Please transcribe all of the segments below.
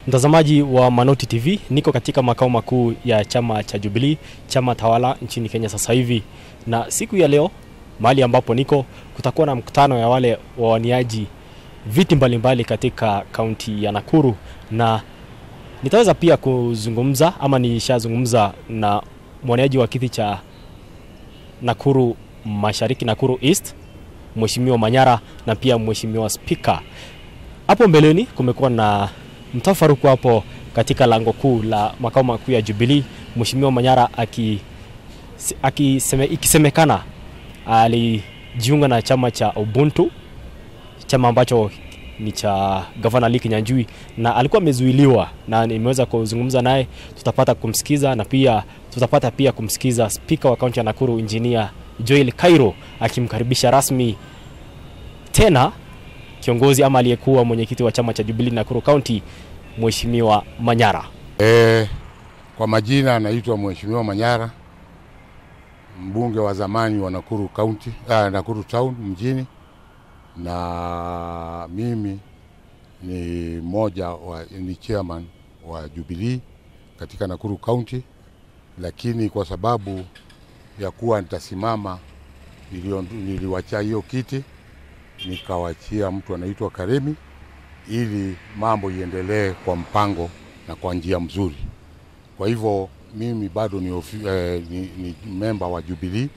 Mtazamaji wa Manoti TV, niko katika makao makuu ya chama cha Jubilee, chama tawala nchini Kenya sasa hivi, na siku ya leo mahali ambapo niko kutakuwa na mkutano ya wale wawaniaji viti mbalimbali katika kaunti ya Nakuru, na nitaweza pia kuzungumza ama nishazungumza na mwaniaji wa kiti cha Nakuru Mashariki, Nakuru East, Mheshimiwa Manyara na pia Mheshimiwa Spika. Hapo mbeleni kumekuwa na mtafaruku hapo katika lango kuu la makao makuu ya Jubilee, Mheshimiwa Manyara aki, akiseme, ikisemekana alijiunga na chama cha Ubuntu, chama ambacho ni cha gavana Lee Kinyanjui na alikuwa amezuiliwa, na nimeweza kuzungumza naye, tutapata kumsikiza na pia tutapata pia kumsikiza spika wa kaunti ya Nakuru Engineer Joel Cairo akimkaribisha rasmi tena kiongozi ama aliyekuwa mwenyekiti wa chama cha Jubilee Nakuru County Mheshimiwa Manyara. E, kwa majina anaitwa Mheshimiwa Manyara, mbunge wa zamani wa Nakuru County, ah, Nakuru Town mjini, na mimi ni mmoja wa, ni chairman wa Jubilee katika Nakuru County, lakini kwa sababu ya kuwa nitasimama niliwacha hiyo kiti nikawachia mtu anaitwa Karemi ili mambo iendelee kwa mpango na kwa njia mzuri. Kwa hivyo mimi bado ni, ofi, eh, ni, ni memba wa Jubilee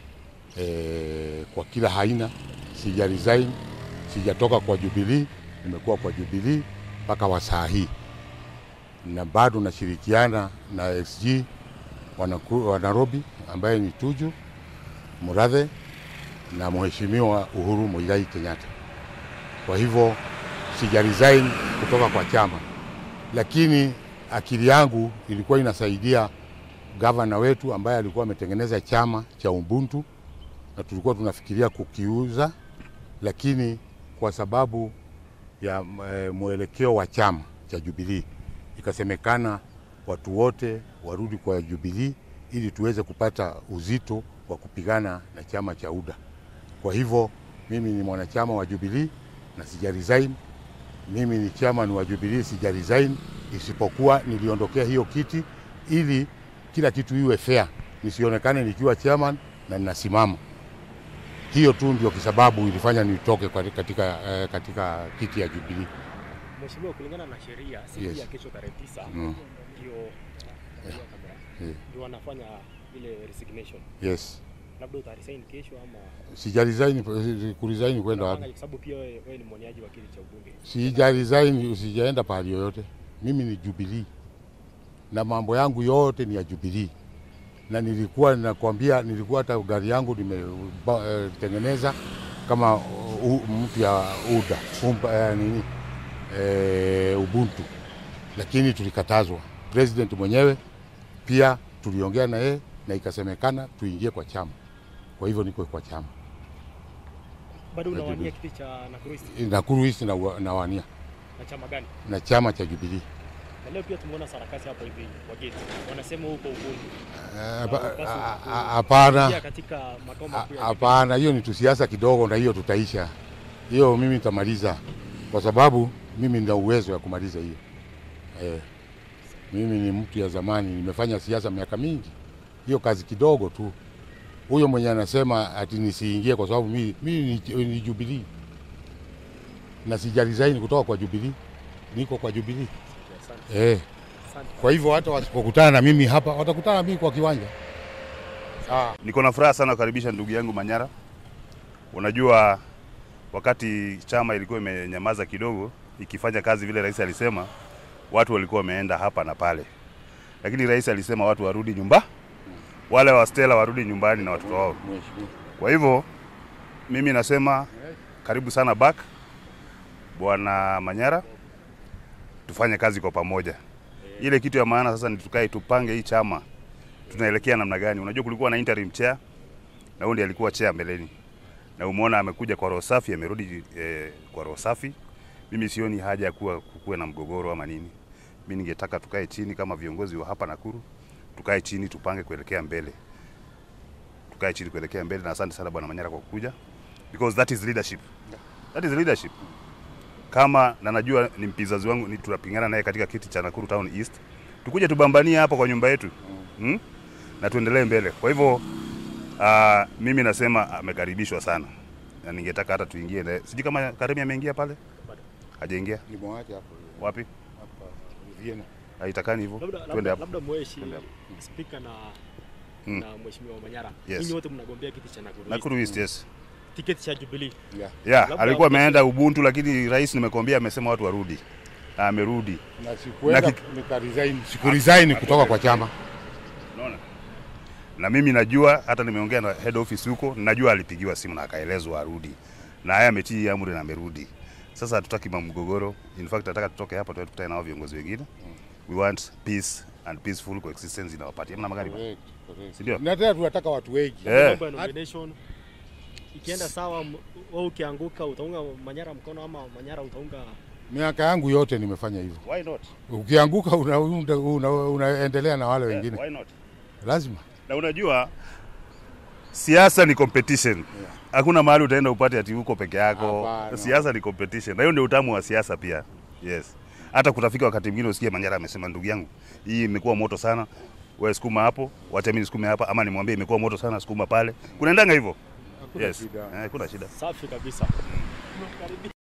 eh, kwa kila haina, sija resign, sijatoka kwa Jubilee, nimekuwa kwa Jubilee mpaka wa saa hii, na bado nashirikiana na XG wa Nairobi ambaye ni Tuju Murathe na Mheshimiwa Uhuru Muigai Kenyatta. Kwa hivyo sija resign kutoka kwa chama, lakini akili yangu ilikuwa inasaidia gavana wetu ambaye alikuwa ametengeneza chama cha Ubuntu na tulikuwa tunafikiria kukiuza, lakini kwa sababu ya e, mwelekeo wa chama cha Jubilee ikasemekana watu wote warudi kwa Jubilee ili tuweze kupata uzito wa kupigana na chama cha UDA. Kwa hivyo mimi ni mwanachama wa Jubilee na sija resign. Mimi ni chairman wa Jubilee, sija resign, isipokuwa niliondokea hiyo kiti ili kila kitu iwe fair, nisionekane nikiwa chairman na ninasimama. Hiyo tu ndio kisababu ilifanya nitoke katika, uh, katika kiti ya Jubilee. Mheshimiwa, kulingana na sheria siku Yes. ya kesho tarehe 9 Mm. ndio Yeah. ndio wanafanya ile resignation. Yes. Labda utaresign kesho ama Sija resign, kuresign kwenda wapi? kwa sababu pia wewe wewe ni mwaniaji wa kiti cha ubunge. Sija resign, sijaenda pahali yoyote. Mimi ni Jubilee na mambo yangu yote ni ya Jubilee, na nilikuwa nakwambia, nilikuwa hata gari yangu nimetengeneza kama uh, mtu ya UDA umpa, eh, nini eh, Ubuntu, lakini tulikatazwa. President mwenyewe pia tuliongea na yeye na ikasemekana tuingie kwa chama. Kwa hivyo niko kwa chama Bado Ya unawania Jubilee. kiti cha Nakuru East Nakuru East na, na wania na chama gani? na chama cha Jubilee. Na leo pia tumeona sarakasi hapo hivi wa gate. Wanasema huko ubunge. Eh, hapa- a- a- Hapana, Pia katika makao makuu ya hapana, hiyo ni tusiasa kidogo, na hiyo tutaisha hiyo. Mimi nitamaliza kwa sababu mimi nina uwezo wa kumaliza hiyo. Eh, mimi ni mtu ya zamani, nimefanya siasa miaka mingi, hiyo kazi kidogo tu. Huyo mwenye anasema ati nisiingie kwa sababu mimi, mimi ni, ni Jubilee na sija resign kutoka kwa Jubilee, niko kwa Jubilee Asante. eh. Asante. Kwa hivyo hata wasipokutana na mimi hapa, watakutana na mimi kwa kiwanja. Sawa. Niko na furaha sana kukaribisha ndugu yangu Manyara. Unajua, wakati chama ilikuwa imenyamaza kidogo ikifanya kazi vile rais alisema, watu walikuwa wameenda hapa na pale, lakini rais alisema watu warudi nyumba, wale wa Stella warudi nyumbani na watoto wao. Mheshimiwa. Kwa hivyo mimi nasema karibu sana back bwana Manyara, tufanye kazi kwa pamoja. Ile kitu ya maana sasa ni tukae tupange hii chama tunaelekea namna gani. Unajua kulikuwa na interim chair na huyu ndiye alikuwa chair mbeleni, na umeona amekuja kwa roho safi, amerudi eh, kwa roho safi. Mimi sioni haja ya kuwa kukuwe na mgogoro ama nini. Mimi ningetaka tukae chini kama viongozi wa hapa Nakuru, tukae chini tupange kuelekea mbele tukae chini kuelekea mbele, na asante sana bwana Manyara kwa kukuja because that is leadership. That is leadership. kama na najua ni mpizazi wangu, ni tunapingana naye katika kiti cha Nakuru Town East, tukuje tubambanie hapa kwa nyumba yetu hmm? na tuendelee mbele. Kwa hivyo uh, mimi nasema amekaribishwa sana na ningetaka hata tuingie naye. Sijui kama Karemi ameingia pale, hajaingia Nimwache hapo wapi? hapa Vienna. Haitakani hivyo, Labda, twende labda, hapo. labda mweshi Twende hapo. spika na Mm. na mheshimiwa Manyara Yes. nyinyi wote mnagombea kiti cha Nakuru, East. Nakuru East, yes. tiketi cha Jubilee. Yeah. Yeah, Labda alikuwa kesho- ameenda Ubuntu, lakini rais nimekuambia amesema watu warudi, na amerudi. Na sikuenda Na ki- nika resign, siku resign kutoka kwa chama. Unaona? Na mimi najua hata nimeongea na head office huko, najua alipigiwa simu na akaelezwa arudi, na haya ametii amri na amerudi. Sasa hatutaki mgogoro. In fact nataka tutoke hapa tuende tukutane na hao viongozi wengine. We want peace and peaceful coexistence in our party. Hamna magari. Correct, correct. Si ndio? Na tena tunataka watu wengi. Eh. Mambo ya nomination ikienda sawa, m- wewe ukianguka utaunga Manyara mkono ama Manyara utaunga Miaka yangu yote nimefanya hivyo. Why not? Ukianguka unaendelea una, una, unaendelea na wale Yeah, wengine. why not? Lazima. Na unajua siasa ni competition. Hakuna mahali utaenda upate ati uko peke yako. Hapana. Siasa ni competition. Na hiyo ndio utamu wa siasa pia. Yes. Hata kutafika wakati mwingine usikie Manyara amesema ndugu yangu, hii imekuwa moto sana. Wewe sukuma hapo, wacha mimi nisukume hapa ama nimwambie imekuwa moto sana sukuma pale. Kunaendanga hivyo. Hakuna Yes. shida. Eh, kuna shida. safi kabisa. Karibia.